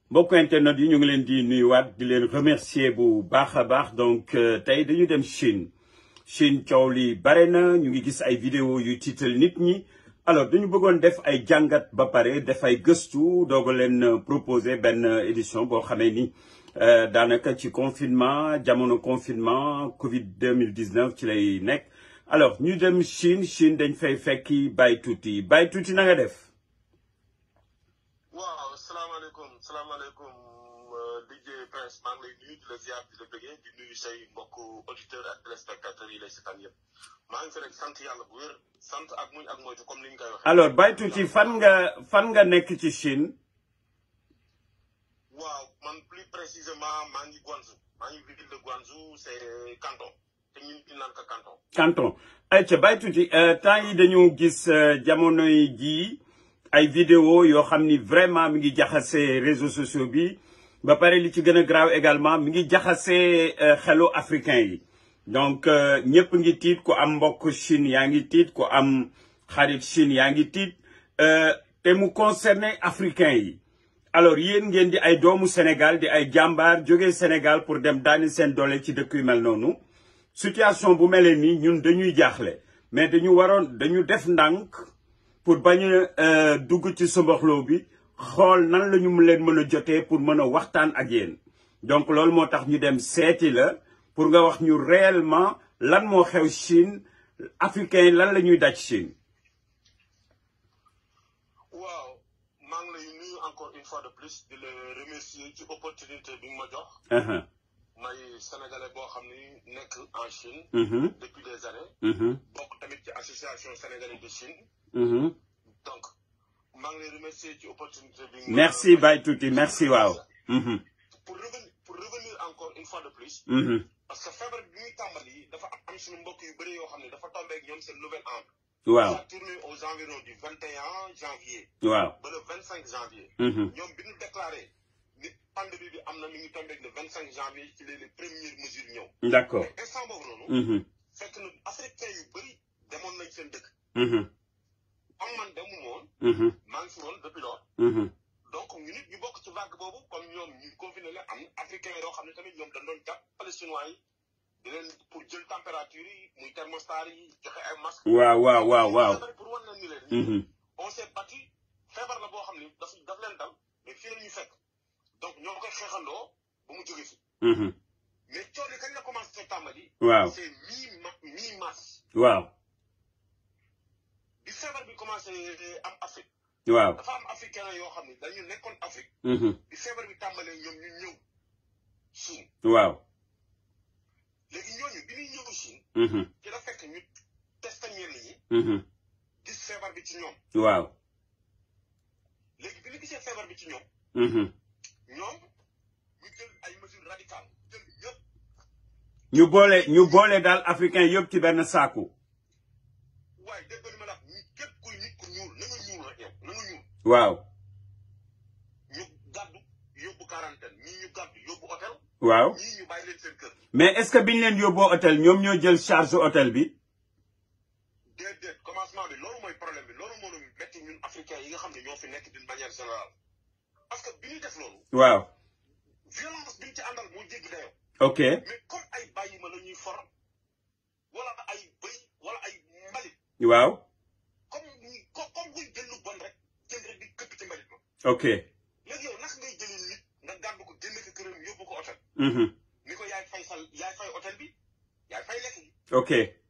mbokk internet yi ñu ngi leen di nuyuwaat di leen remercier bu baax a baax donc tey dañu dem Chine Chine coow li bare na ñu ngi gis ay vidéo yu tiital nit ñi alors dañu bëggoon def ay jàngat ba pare def ay gëstu doog a leen proposer benn édition boo xamee ni daanaka ci confinement jamono confinement Covid 2019 ci lay nekk alors ñu dem Chine Chine dañ fay fekki Baye Tuuti Baye Tuuti na nga def. waaw salaamaaleykum salaamaaleykum DJ Prince maa ngi lay nuyu di la ziar di la bëggee di nuyu say mbokk auditeurs ak téléspectateurs yi lay seetaan yëpp maa ngi fi rek sant yàlla bu wér sant ak muñ ak moytu comme ni ñu koy waxee. alors Baye Tuuti fan nga fan nga nekk ci Chine. waaw man plus précisément maa ngi Guangzhou maa ngi ville de Guangzhou c'est canton te ñun ñu naan ko canton. canton ayca Baye Tuuti temps yi dañu gis jamonoy jii. ay vidéo yoo xam ni vraiment mi ngi jaxase réseaux sociaux bi ba pare li ci gën a graaw également mi ngi jaxase xelu africain yi donc ñëpp ngi tiit ku am mbokk Chine yaa ngi tiit ku am xarit Chine yaa ngi tiit te mu concerné africain yi alors yéen ngeen di ay doomu Sénégal di ay jàmbaar jógee Sénégal pour dem daani seen doole ci dëkk yu mel noonu situation bu mel nii ñun dañuy jaaxle mais dañu waroon dañu def ndànk pour bañ a dugg ci somboxloo bi xool nan la ñu leen mën a jotee pour mën a waxtaan ak yéen donc loolu moo tax ñu dem seeti la pour nga wax ñu réellement lan moo xew Chine africain lan la ñuy daj Chine. waaw maa ngi lay nuyu encore une fois de plus di la remercier ci opportunité bi nga ma jox. may sénégalais boo xam ni nekk en Chine. depuis des années. bokk tamit ci association sénégalaise de Chine. donc maa ngi lay remercier ci opportunité bi. merci Baye Tuuti merci waaw. pour revenir pour revenir encore une fois de plus. parce que feebar bi ñuy tàmbali dafa am suñu mbokk yu bëri yoo xam ne dafa tombé ak ñoom seen nouvel an. waaw ça tourné aux environs du 21 janvier. waaw ba le 25 janvier. ñoom bi ñu déclaré ni pandémie bi am na mi ngi tombé ak le 25 janvier ci les premières mesures ñëw. d'accord mais instant boobu noonu. fekk na africain yu bëri demoon nañ seen dëkk. am man demu moon maa ngi fi woon depuis lors donc ñu nit ñu bokk ci vague boobu comme ñoom ñu confiné la am africain yoo xam ne tamit ñoom dañ doon jàppale chinois yi di leen pour jël température yi muy thermostat yi joxe ay masque waaw waaw waaw waaw pour wan leen ni leen on s'est battu feebar la boo xam ne daf daf leen dal mais fii la ñu fekk donc ñoo koy xeexandoo ba mu jóge fi mais coono yi kañ la commencé tàmbali waaw c'est mi ma mi mars waaw bi feebar bi commencé am Afrique waaw dafa am africain yoo xam ne dañu nekkoon Afrique bi feebar bi tàmbalee ñoom ñu ñëw Chine waaw léegi ñooñu bi ñuy ñëw Chine ci la fekk ñu testé ñenn ñi gis feebar bi ci ñoom waaw léegi bi ñu gisee feebar bi ci ñoom ñoom ñu jël ay mesures radicales jël ñëpp ñu boole ñu boole daal africain yëpp ci benn saaku waaye dégg nga ma la ñu képp kuy nit ku ñuul na nga ñuul rek yow na nga ñuul waaw ñu gàddu yóbbu quarantaine ñii ñu gàddu yóbbu hôtel waaw ñii ñu bàyyi leen seen kër mais est-ce que biñ leen yóbboo hôtel ñoom ñoo jël charge hôtel bi déedéet commencement bi loolu mooy problème bi loolu moo ñu metti ñun africains yi nga xam ne ñoo fi nekk d'une manière générale parce que bi ñuy def loolu waaw violence bi ñu ci àndal moo jéggi dayoo ok mais comme ay bàyyi ma la ñuy for wala ay bëy wala ay mbalit waaw comme ñi ko- comme buy jël lu bon rek jël rek di këpp ci mbalit ma ok léegi yow naka ngay jëlee nit nga gàddu ko génne ko këram yóbbu ko hôtel ni ko yaay fay sal yaay fay hôtel bi yaay fay lekk gi ok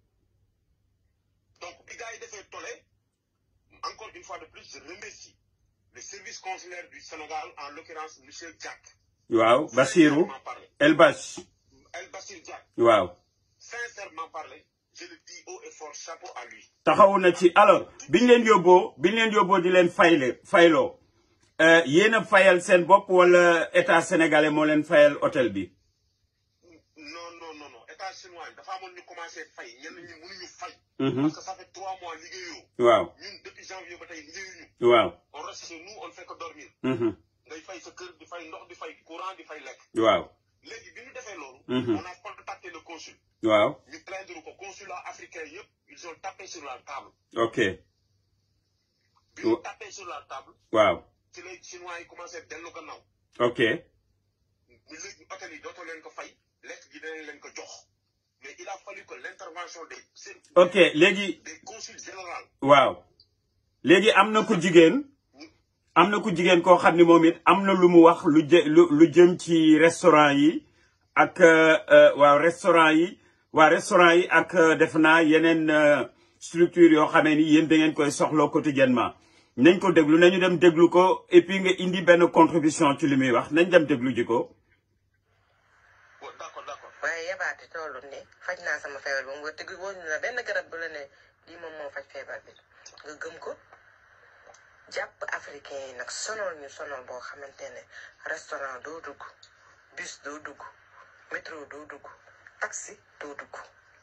donc bi gars yi defee tolle encore une fois de plus je remercie le service consulaire du Sénégal en l'occurrence monsieur Diack waaw Bassirou sincèrement parlé El Bash El Bassir Diack waaw sincèrement parlé je le dis haut et fort chapeau à lui taxawu na ci alors biñ leen yóbboo biñ leen yóbboo di leen fayle fayloo yéen a fayal seen bopp wala état sénégalais moo leen fayal hôtel bi non non non non état chinois yi dafa amoon ñu commencé fay ñenn ñi mënuñu fay parce que ça fait trois mois liggéeyoo waaw ñun depuis janvier ba tey liggéeyuñu waaw on reste chez nous on ne fait que dormir ngay fay sa kër di fay ndox di fay courant di fay lekk waaw léegi bi ñu defee loolu Mhm. on a contacté le consul waaw ñu plaindre ko consulat africain yëpp ils ont tapé sur la table ok bi ñu tapé sur la table waaw ci lay chinois yi commencé dellu gannaaw ok ñu léegi hôtel yi dootoo leen ko fay lekk gi danañ leen ko jox mais il a fallu que l'intervention des ok léegi des consuls généraux waaw léegi am na ku jigéen am na ku jigéen koo xam ni moom it am na lu mu wax lu jë lu lu jëm ci restaurant yi ak waaw restaurant yi waa restaurant yi ak def naa yeneen structure yoo xamee ni yéen da ngeen koy soxla quotidiennement nañ ko déglu nañu dem déglu ko et puis nga indi benn contribution ci li muy wax nañ dem déglu ji ko d'accord d'accord waaye yabaate tollu ne faj naa sama feebar ba mu wër te wóor na benn garab bu la ne lii moom moo faj feebar bi nga gëm ko jàpp africain yi nag sonal ñu sonal boo xamante ne restaurant doo dugg bus doo dugg métro doo dugg taxi doo dugg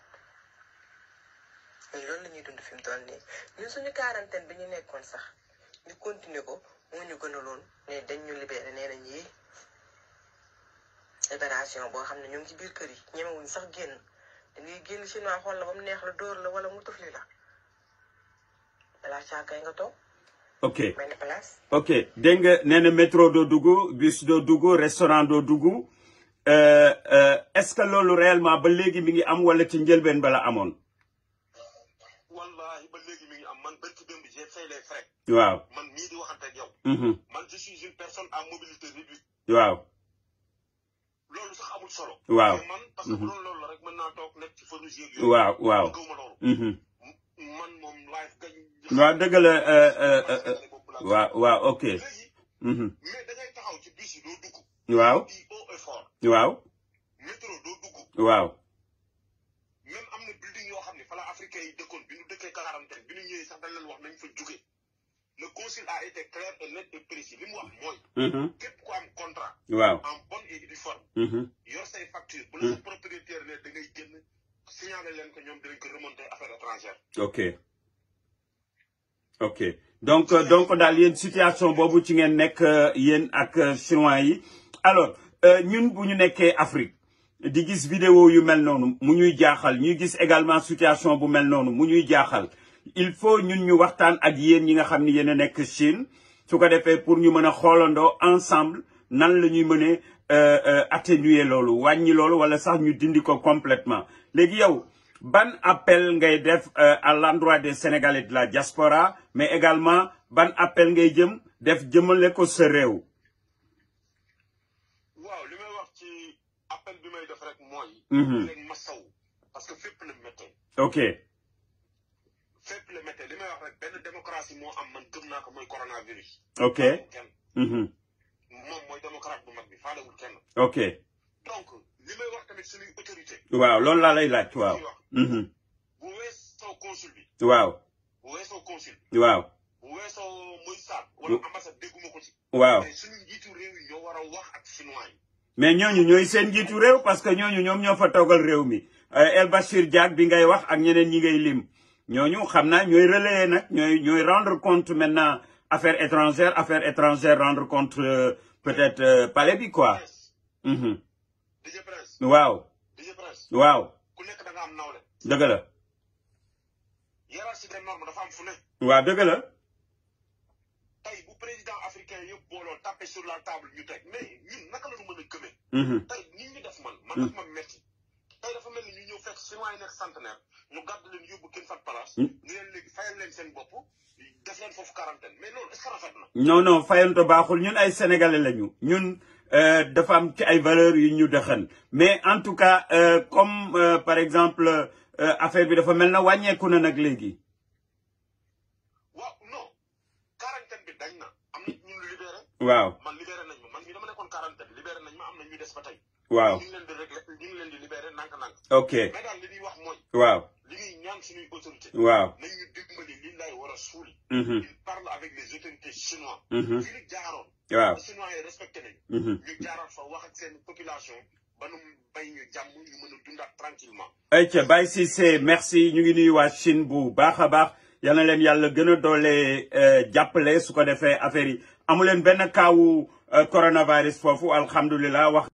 ñun loolu la ñuy dund fi mu toll nii ñun suñu quarantaine bi ñu nekkoon sax ñu continuer ko moo ñu gënaloon ne dañ ñu libéré nee nañ yi libération boo xam ne ñu ngi ci biir kër yi ñemewuñ sax génn dangay génn chinois xool la ba mu neex la dóor la wala mu tufli la balaa caakay nga toog ok benn place ok dégg nga nee na métro doo dugg bus doo dugg restaurant doo dugg euh, euh, est-ce que loolu réellement ba léegi mi ngi am wala ci njëlbeen bala amoon wallahi ba léegi mi ngi am man barki démb j'ai fait les frais waaw man mii di waxante ak yow mhm man je suis une personne à mobilité réduite waaw loolu sax amul solo Waaw. mais man parce que bu doon loolu la rek mën naa toog nekk ci feu rouge yeeg waaw waaw gëwma loolu mhm man moom live gañ waaw dëgg la euh, euh, euh, euh, waaw waaw ok léegi mhm mais da ngay taxaw ci bus yi doo dugg waaw di haut et fort waaw métro doo dugg waaw même am na building yoo xam ne fa la africain yi dëkkoon bi ñu dëkkee quarantaine bi ñu ñëwee sax dañ leen wax nañ fa jóge le consul a été clair et net et précis li mu wax mooy mhm képp ku am contrat waaw en bonne et due forme mhm yor say facture bu la sa propriétaire ne da ngay génn signaler leen ko ñoom dinañ ko remonter affaire étrangère ok ok donc euh, donc daal yéen situation boobu ci ngeen nekk euh, yéen ak euh, chinois yi alors euh, ñun bu ñu nekkee Afrique di gis vidéo yu mel noonu mu ñuy jaaxal ñuy gis également situation bu mel noonu mu ñuy jaaxal il faut ñun ñu waxtaan ak yéen ñi nga xam ni yéen a nekk Chine su ko defee pour ñu mën a xoolandoo ensemble nan la ñuy mënee euh, euh, atténuer loolu wàññi loolu wala sax ñu dindi ko complètement léegi yow ban appel ngay def euh, à l'endroit des Sénégalais de la diaspora mais également ban appel ngay jëm def jëmale ko sa réew. waaw li may wax ci appel bi may def rek mooy Mhm. leen masaw parce que fépp la méttee ok fépp la méttee li may wax rek benn démocratie moo am man gëm naa ko mooy coronavirus ok faalewul kenn mhm moom mooy démocrate bu mag bi faalewul kenn ok donc li may wax tamit suñuy autorité waaw loolu laa lay laaj waaw. ñuy wax mhm bu weesoo consul bi waaw bu weesoo consul waaw bu weesoo muy saat wala ambassade dégguma ko ci waaw mais suñu njiitu réew yi ñoo war a wax ak chinois yi mais ñooñu ñooy seen njiitu réew parce que ñooñu ñoom ñoo fa toogal réew mi Euh, El Bachir Diack bi ngay wax ak ñeneen ñi ngay lim ñooñu xam naa ñooy relayer nag ñooy ñooy rendre compte maintenant affaire étrangère affaire étrangère rendre compte euh, peut-être euh, palais bi quoi. Prince mhm DJ Prince waaw DJ Prince waaw ku nekk da nga am nawle dëgg la hiérarchie des normes dafa am fu ne waaw dëgg la tey bu président africain yëpp booloo tapé sur la table ñu teg mais ñun naka la ñu mën a gëmee mhm tey nit ñi def man man daf ma metti tey dafa mel ni ñu ñëw fekk chinois yi nekk centenaire ñu gàdd leen yóbbu kenn fat place Mm. ñu leen léegi fayal leen seen bopp def leen foofu quarantaine mais loolu est-ce que rafet na non non fayanto baaxul ñun ay sénégalais lañu ñun euh, dafa am ci ay valeurs yu ñu dëxan mais en tout cas euh, comme euh, par exemple euh, affaire bi dafa mel na wàññeeku na nag léegi. waaw non quarantaine bi dañ na am na ñu libéré waaw man libéré nañ ma man mi dama nekkoon quarantaine libéré nañ ma am na ñu des ba tey waaw ñu ngi leen di réglé ñu ngi leen di libéré nank-nank ok mais daal li ñuy wax mooy waaw li ñuy ñaan suñuy autorité waaw. nañ ñu dimbali li lay war a suuli mhm il parle avec les autorités chinois mhm fi ñu jaaroon waaw chinois yi respecté nañ mhm ñu jaaraat fa wax ak seen population ba nu bay ñu jàmm ñu mën a dundaat tranquillement ayca Baye Cissé merci ñu ngi nuyu waa Chine bu baax a baax yal na leen yàlla gën a doole euh, jàppale su ko defee affaire yi amu leen benn kaawu euh, coronavirus foofu alhamdulilah wax.